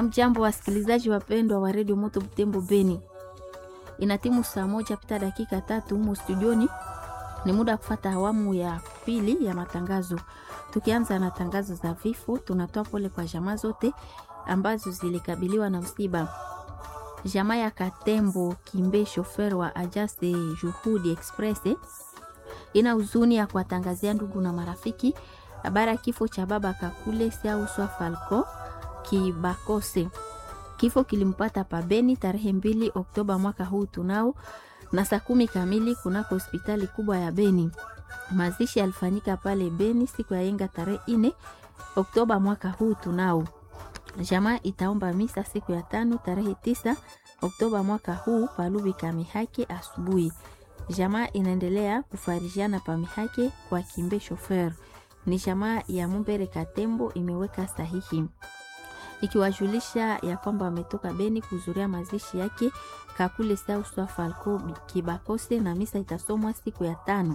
Amjambo, wasikilizaji wapendwa wa redio Moto Butembo Beni, ina timu saa moja pita dakika tatu humo studioni. Ni muda wa kufata awamu ya pili ya matangazo. Tukianza na tangazo za vifo, tunatoa pole kwa jamaa zote ambazo zilikabiliwa na msiba. Jamaa ya Katembo Kimbe, shofer wa Ajaste Juhudi Express, ina huzuni ya kuwatangazia ndugu na marafiki habari ya kifo cha baba Kakule Siauswa Falco Kibakose. Kifo kilimpata pabeni tarehe mbili Oktoba mwaka huu tunao na saa kumi kamili kunako hospitali kubwa ya Beni. Mazishi yalifanyika pale Beni siku ya yenga tarehe ine Oktoba mwaka huu tunao. Jamaa itaomba misa siku ya tano tarehe tisa Oktoba mwaka huu palubi kamihake asubuhi. Jamaa inaendelea kufarijiana pamihake kwa Kimbe shofer. Ni jamaa ya Mumbere Katembo imeweka sahihi ikiwajulisha ya kwamba wametoka Beni kuhudhuria mazishi yake Kakule Sauswa Falco Kibakose, na misa itasomwa siku ya tano.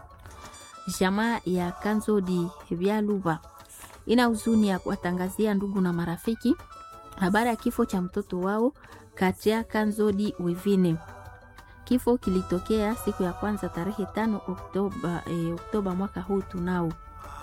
Jamaa ya Kanzodi Vyaluba ina huzuni ya kuwatangazia ndugu na marafiki habari ya kifo cha mtoto wao Katia Kanzodi Wivine. Kifo kilitokea siku ya kwanza tarehe tano Oktoba, eh, Oktoba mwaka huu tunao.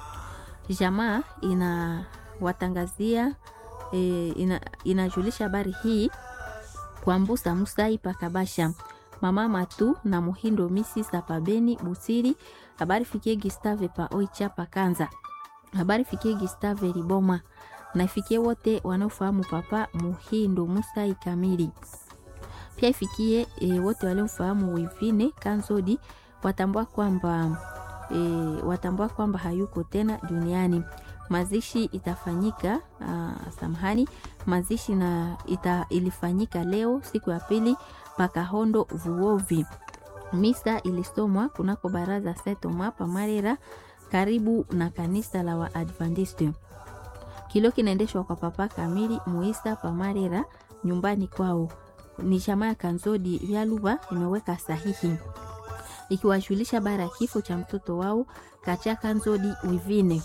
Jamaa inawatangazia E, ina, inajulisha habari hii kwa Mbusa Musai Pakabasha mama Matu na Muhindo misi za Pabeni Busiri. Habari fikie Gustave pa Oicha Pakanza. Habari fikie Gustave Riboma na ifikie wote wanaofahamu papa Muhindo Musai kamili. Pia ifikie e, wote waliomfahamu Wivine Kanzodi watambua kwamba e, watambua kwamba hayuko tena duniani. Mazishi itafanyika uh, samahani, mazishi na ita, ilifanyika leo siku ya pili Pakahondo Vuovi. Misa ilisomwa kunako baraza Setoma Pamarera karibu na kanisa la Waadventiste. Kilo kinaendeshwa kwa papa kamili Muisa Pamarera nyumbani kwao. Ni jamaa ya Kanzodi Vyaluba imeweka sahihi ikiwajulisha bara ya kifo cha mtoto wao Kacha Kanzodi Wivine.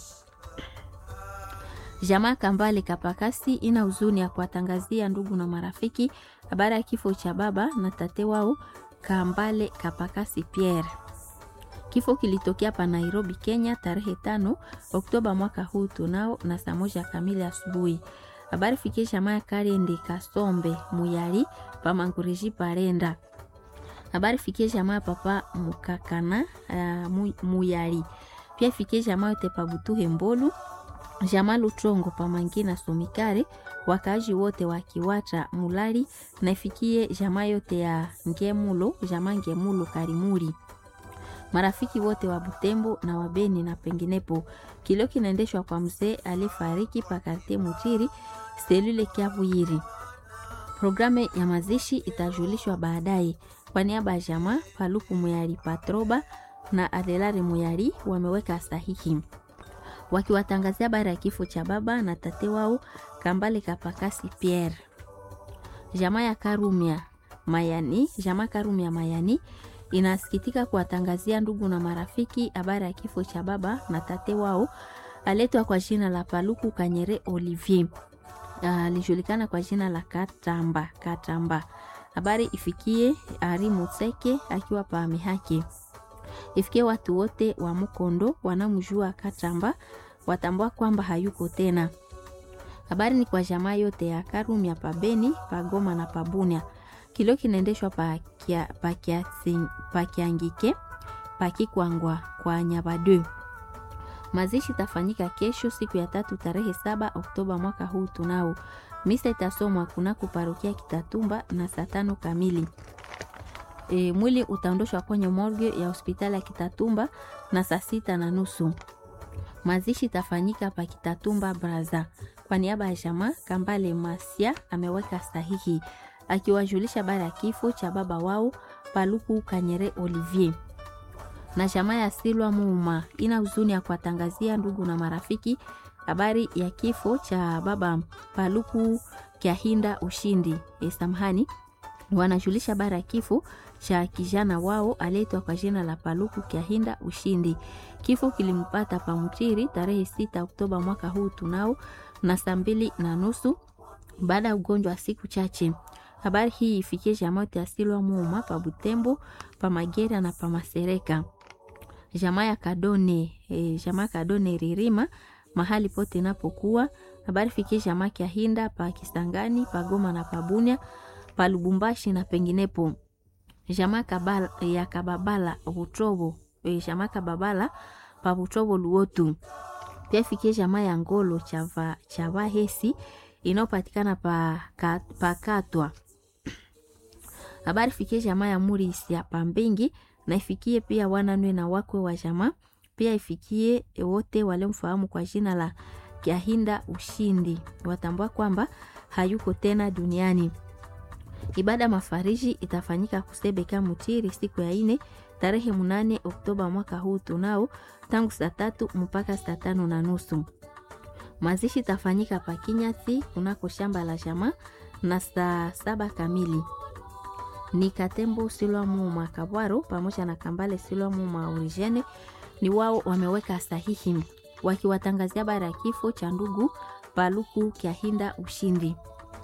Jamaa Kambale Kapakasi ina huzuni ya kuwatangazia ndugu na marafiki habari ya kifo cha baba na tate wao Kambale Kapakasi Pierre. Kifo kilitokea pa Nairobi, Kenya tarehe tano Oktoba mwaka huu tunao na saa moja kamili asubuhi. Habari fikie jamaa ya Karende Kasombe Muyali pa Mangureji Parenda. Habari fikie jamaa papa Mukakana uh, Muyali. Pia fikie jamaa yote pa Butuhe Mbolu jamaa Lutrongo Pamangina Somikare, wakaaji wote wa Kiwata Mulali na ifikie jamaa yote ya Ngemulo, jamaa Ngemulo Karimuri, marafiki wote wa Butembo na Wabeni na penginepo. Kilio kinaendeshwa kwa mzee aliyefariki pakarte Mutiri selule Kiavuyiri. Programu ya mazishi itajulishwa baadaye. Kwa niaba ya jamaa Paluku Muyari Patroba na Adelare Muyari wameweka sahihi wakiwatangazia habari ya kifo cha baba na tate wao Kambale Kapakasi Pierre. Jamaa ya Karumia Mayani, jamaa Karumia Mayani inasikitika kuwatangazia ndugu na marafiki habari ya kifo cha baba na tate wao aletwa kwa jina la Paluku Kanyere Olivier, alijulikana uh, kwa jina la Katamba Katamba. Habari ifikie Ari Mutseke akiwa pa Mihaki ifikie watu wote wa Mukondo wanamjua Katamba watambua kwamba hayuko tena. Habari ni kwa jamaa yote ya Karumia, Pabeni, Pagoma na Pabunia. Kilio kinaendeshwa pakiangike pakikwangwa kwa Nyabadu. Mazishi tafanyika kesho siku ya tatu tarehe saba Oktoba mwaka huu tunao. Misa itasomwa kunako parokia Kitatumba na saa tano kamili. E, mwili utaondoshwa kwenye morgue ya hospitali ya Kitatumba na saa sita na nusu. Mazishi tafanyika pa Kitatumba Braza. Kwa niaba ya jamaa Kambale Masia ameweka sahihi akiwajulisha bara ya kifo cha baba wao Paluku Kanyere Olivier. Na jamaa ya Silwa Muma ina huzuni ya kuwatangazia ndugu na marafiki habari ya kifo cha baba Paluku Kyahinda Ushindi. E, samahani wanajulisha bara ya kifo cha kijana wao aliyeitwa kwa jina la Paluku Kyahinda Ushindi. Kifo kilimpata Pamutiri tarehe sita Oktoba mwaka huu tunao na saa mbili na nusu baada ya ugonjwa wa siku chache. Habari hii ifikie jamaa yote ya Silwa Muuma pa Butembo, pa Magera na pa Masereka, jamaa ya Kadone e, jamaa Kadone Ririma mahali pote inapokuwa. Habari fikie jamaa Kyahinda pa Kisangani, pa Goma na pa Bunia, pa Lubumbashi na penginepo. Jamaa Kabala ya Kababala Butrobo, e, jamaa Kababala pa Butrobo Luotu. Pia fikie jamaa ya Ngolo chava chava hesi inayopatikana pa, ka, pa Katwa. Habari fikie jamaa ya Murisi ya Pambingi na ifikie pia wananwe na wakwe wa jamaa. Pia ifikie wote waliomfahamu kwa jina la Kyahinda Ushindi, watambua kwamba hayuko tena duniani. Ibada mafariji itafanyika Kusebeka Mutiri siku ya ine tarehe munane Oktoba mwaka huu tunao tangu saa tatu mpaka saa tano na nusu. Mazishi itafanyika pa Kinyati kunako shamba la jamaa na saa saba kamili. Ni Katembo Silwa Muma Kabwaro pamoja na Kambale Silwa Muma Origene ni wao wameweka sahihi wakiwatangazia habari ya kifo cha ndugu Paluku Kyahinda Ushindi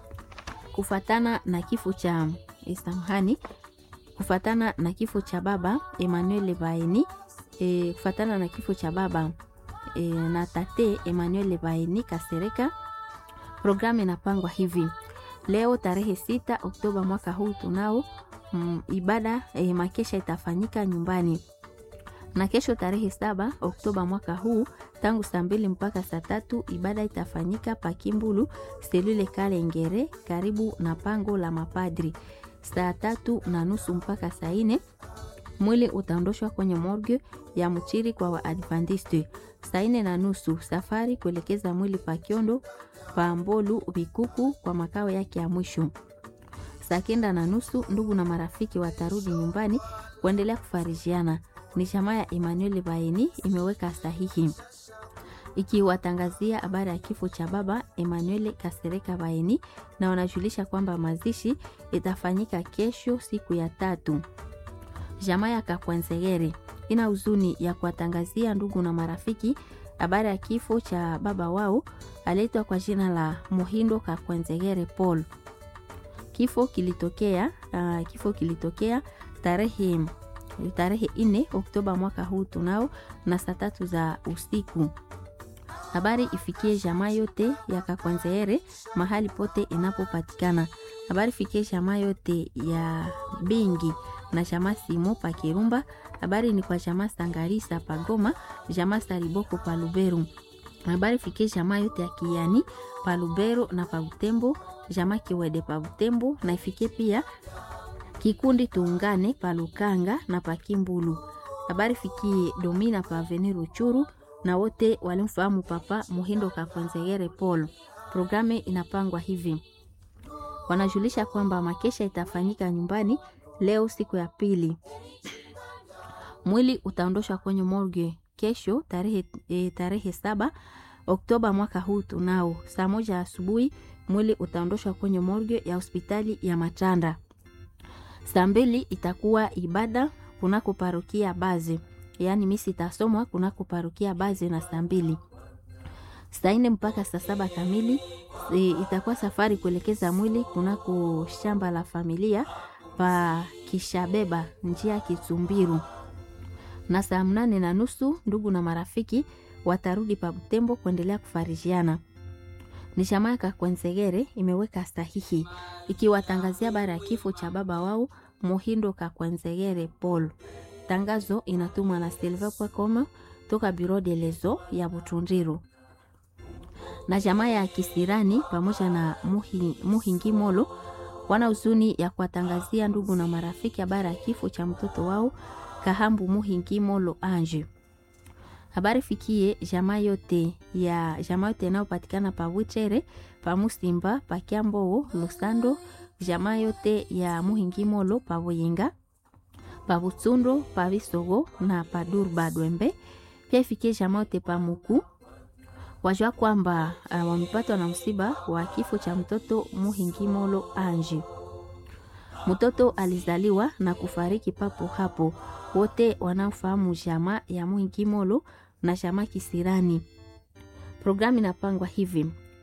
kufatana na kifo cha Samhani, kufatana na kifo cha baba Emmanuel Baeni e, kufatana na kifo cha baba e, na tate Emmanuel Baeni Kasereka. Programu inapangwa hivi leo tarehe sita Oktoba mwaka huu tunao mm, ibada e, makesha itafanyika nyumbani na kesho tarehe saba Oktoba mwaka huu tangu saa mbili mpaka saa tatu ibada itafanyika Pakimbulu selule Kalengere karibu na pango la mapadri. Saa tatu na nusu mpaka saa nne mwili utaondoshwa kwenye morgue ya Mchiri kwa Waadventiste. Saa nne na nusu safari kuelekeza mwili pa Kiondo pa Mbolu Bikuku kwa makao yake ya mwisho. Saa kenda na nusu ndugu na marafiki watarudi nyumbani kuendelea kufarijiana ni chama ya Emmanuel Baeni imeweka sahihi ikiwatangazia habari ya kifo cha baba Emmanuel Kasereka Baeni, na wanajulisha kwamba mazishi itafanyika kesho siku ya tatu. Jamaa ya Kakwanzegere ina huzuni ya kuwatangazia ndugu na marafiki habari ya kifo cha baba wao aliitwa kwa jina la Muhindo Kakwanzegere Paul. Kifo kilitokea uh, kifo kilitokea tarehe tarehe ine Oktoba mwaka huu tunao na saa tatu za usiku. Habari ifikie jamaa yote ya Kakwanzeere mahali pote inapopatikana. Habari ifikie jamaa yote ya Bingi na jamaa Simo pa Kirumba. Habari ni kwa jamaa Sangarisa pa Goma, jamaa Sariboko pa Luberu. Habari ifikie jamaa yote ya Kiani pa Lubero na pa Butembo, jamaa Kiwede pa Butembo na ifikie pia kikundi tuungane pa Lukanga na pa Kimbulu. Habari fikie Domina pa Avenue Ruchuru na wote walimfahamu papa Muhindo Kakwanzegere Paul. Programu inapangwa hivi, wanajulisha kwamba makesha itafanyika nyumbani leo siku ya pili. Mwili utaondoshwa kwenye morgue kesho tarehe, e, tarehe saba Oktoba mwaka huu tunao saa moja asubuhi. Mwili utaondoshwa kwenye morgue ya hospitali ya Matanda. Saa mbili itakuwa ibada kunako parokia Baze, yaani misi itasomwa kunako parokia Baze na saa mbili. Saa nne mpaka saa saba kamili e, itakuwa safari kuelekeza mwili kunako shamba la familia pa Kishabeba njia Kitumbiru, na saa mnane na nusu ndugu na marafiki watarudi pa Butembo kuendelea kufarijiana. Ni jamaa ya Kakwenzegere imeweka sahihi ikiwatangazia habari ya kifo cha baba wao Muhindo Kakwenzegere Paul. Tangazo inatumwa na silver.com toka Bureau de lezo ya Butundiru. Na jamaa ya Kisirani pamoja na Muhi, Muhingimolo wana huzuni ya kuwatangazia ndugu na marafiki habari ya kifo cha mtoto wao Kahambu Muhingimolo Ange. Habari fikie jamaa yote ya jamaa yote inayopatikana pa Wichere, pa Musimba, pa Kiambo, Lusando, jamaa yote ya Muhingimolo pa Buyinga, pa Butsundo, pa Bisogo na pa Durba Dwembe. Pia ifikie jamaa yote pa Muku. Wajua kwamba uh, wamepatwa na msiba wa kifo cha mtoto Muhingimolo Anji. Mtoto alizaliwa na kufariki papo hapo. Wote wanaofahamu jamaa ya Muhingimolo na jamaa Kisirani. Programu inapangwa hivi: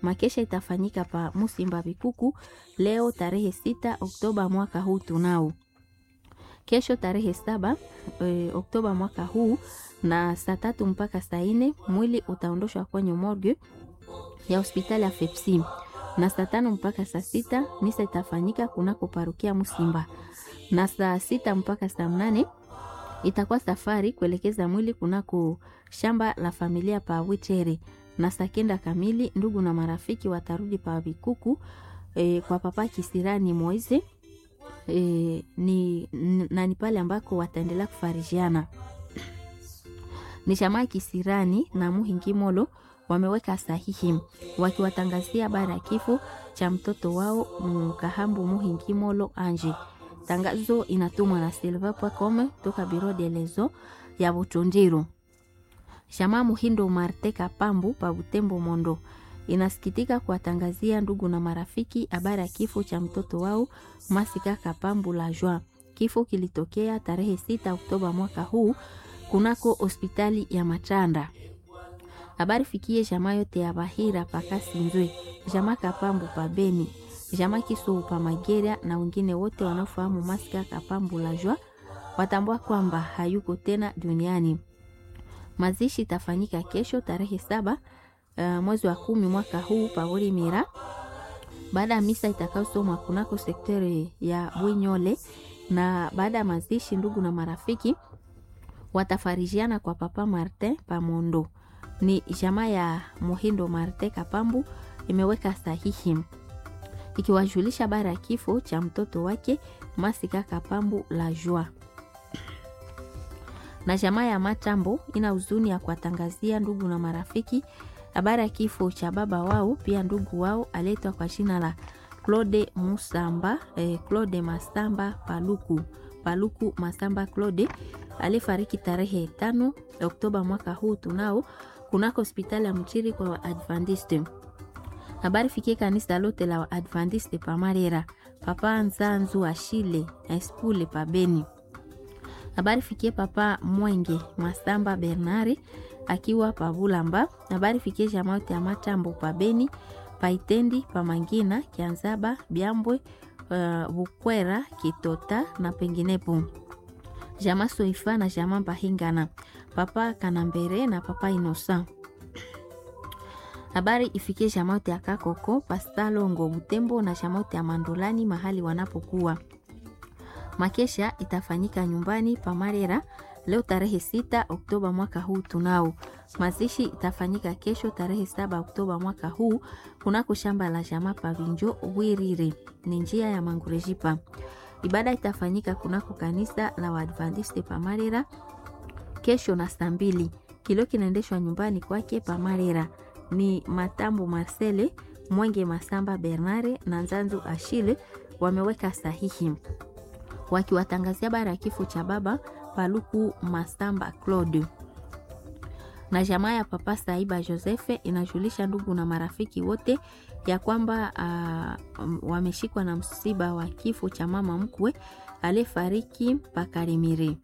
Makesha itafanyika pa Musimba Bikuku leo tarehe sita Oktoba mwaka huu tunao. Kesho tarehe saba e, Oktoba mwaka huu na saa tatu mpaka saa nne mwili utaondoshwa kwenye morgue ya hospitali ya Fepsi na saa tano mpaka saa sita misa itafanyika kunako parukia Musimba na saa sita mpaka saa mnane itakuwa safari kuelekeza mwili kunako shamba la familia pa Wichere na saa kenda kamili ndugu na marafiki watarudi pa Vikuku e, kwa papa Kisirani Moise e, ni, na ni pale ambako wataendelea kufarijiana. Ni jamaa Kisirani na Muhingimolo wameweka sahihi wakiwatangazia habari ya kifo cha mtoto wao Mkahambu Muhingimolo Anje. Tangazo inatumwa na Silva Pwakome toka Biro de Lezo ya Butundiru. Jamaa Muhindo Marte Kapambu pa Butembo Mondo inasikitika kuwatangazia ndugu na marafiki habari ya kifo cha mtoto wao Masika Kapambu la Joa. Kifo kilitokea tarehe 6 Oktoba mwaka huu kunako hospitali ya Machanda. Habari fikie jamaa yote ya Bahira Pakasinzwe, jamaa Kapambu pa Beni, jamaa Kisou pa Mageria na wengine wote wanaofahamu Masika Kapambu la Joa watambua kwamba hayuko tena duniani. Mazishi itafanyika kesho tarehe saba uh, mwezi wa kumi mwaka huu pawori Mira, baada ya misa itakayosomwa kunako sekteri ya Bwinyole. Na baada ya mazishi, ndugu na marafiki watafarijiana kwa papa Martin Pamondo. Ni jamaa ya Muhindo Martin Kapambu imeweka sahihi ikiwajulisha habari ya kifo cha mtoto wake Masika Kapambu la Joa na jamaa ya Matambo ina huzuni ya kuwatangazia ndugu na marafiki habari ya kifo cha baba wao, pia ndugu wao aletwa kwa jina la Claude Musamba, eh, Claude Masamba Paluku Paluku Masamba Claude alifariki tarehe tano Oktoba mwaka huu tunao kunako hospitali ya Mchiri kwa Waadventiste. Habari fikie kanisa lote la Waadventiste pa Marera, papa Nzanzu Ashile Espule pa Beni habari fikie papa Mwenge Masamba Bernare akiwa pa Bulamba. Habari fikie jamaa yote ya Matambo pa Beni, pa Itendi, pa Mangina, Kianzaba, Byambwe, uh, Bukwera, Kitota na penginepo. Jamaa Soifa na jamaa Bahingana, papa Kanambere na papa Inosa. Habari ifikie jamaa yote ya Kakoko, Pastalongo, Butembo na jamaa yote ya Mandolani mahali wanapokuwa Makesha itafanyika nyumbani pa Marera leo tarehe sita Oktoba mwaka huu tunao. Mazishi itafanyika kesho tarehe saba Oktoba mwaka huu kunako shamba la jamaa Pavinjo Wirire, ni njia ya Mangurejipa. Ibada itafanyika kunako kanisa la Waadventiste pa Marera kesho na saa mbili. Kilio kinaendeshwa nyumbani kwake pa Marera ni Matambo Marcele Mwenge Masamba Bernare na Nzanzu Ashile wameweka sahihi wakiwatangazia habari ya kifo cha baba Paluku Masamba Claude. Na jamaa ya papa Saiba Josefe inajulisha ndugu na marafiki wote ya kwamba uh, wameshikwa na msiba wa kifo cha mama mkwe aliyefariki Pakarimire.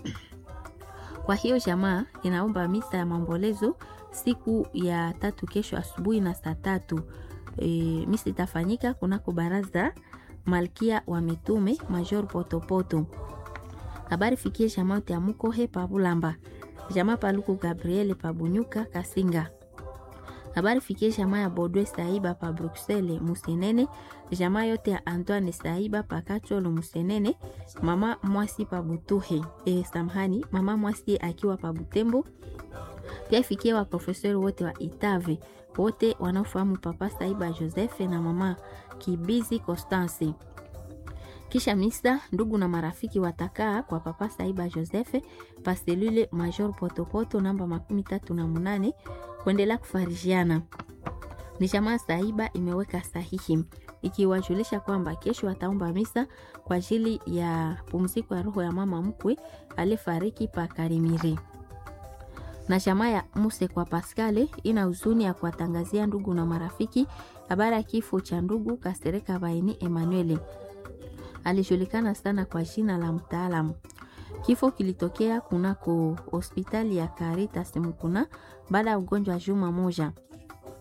Kwa hiyo jamaa inaomba misa ya maombolezo siku ya tatu kesho asubuhi na saa tatu. E, misa itafanyika kunako baraza Malkia wa Mitume Major Potopoto. Habari fikie jamaa yote ya Mukohe pa Bulamba, jamaa Paluku Gabriel pa Bunyuka Kasinga. Habari fikie jamaa ya Bodwe Saiba pa Bruxelles Musenene, jamaa yote ya Antoine Saiba pa Kacholo Musenene, mama Mwasi pa Butuhe. E, samhani mama Mwasi akiwa pa Butembo. Pia fikie wa profesori wote wa Itave wote wanaofahamu papa Saiba Joseph na mama Kibizi Constance. Kisha misa, ndugu na marafiki watakaa kwa papa Saiba Joseph paselule Major Potopoto namba makumi tatu na munane kuendelea kufarijiana. Ni jamaa Saiba imeweka sahihi ikiwajulisha kwamba kesho wataomba misa kwa ajili ya pumziko ya roho ya mama mkwe aliyefariki pa Karimiri na jamaa ya Muse kwa Paskale ina huzuni ya kuwatangazia ndugu na marafiki habari ya kifo cha ndugu Kasereka Baini Emanuele. Alijulikana sana kwa jina la mtaalamu. Kifo kilitokea kunako hospitali ya Caritas Mukuna baada ya ugonjwa wa juma moja.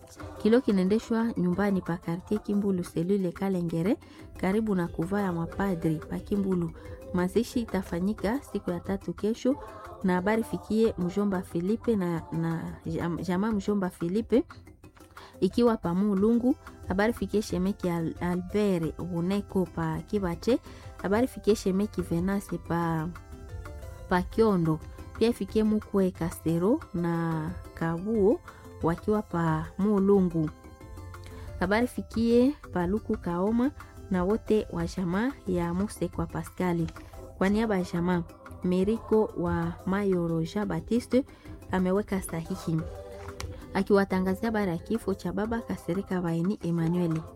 Kilo kinaendeshwa nyumbani pa kartie Kimbulu selule Kalengere, karibu na kuvaa ya mapadri pa Kimbulu. Mazishi itafanyika siku ya tatu kesho, na habari fikie mjomba Filipe na, na jamaa mjomba Filipe ikiwa pa Mulungu. Habari fikie shemeki Al, Albert Buneko pa Kibache. Habari fikie shemeki Venase pa, pa Kiondo. Pia fikie mukwe Kasero na Kabuo wakiwa pa Mulungu. Habari fikie Paluku Kaoma na wote wa jamaa ya Muse kwa Paskali. Kwa niaba ya jamaa Meriko wa Mayoro Jean Baptiste ameweka sahihi akiwatangazia habari ya kifo cha baba Kasereka Baini Emmanuel.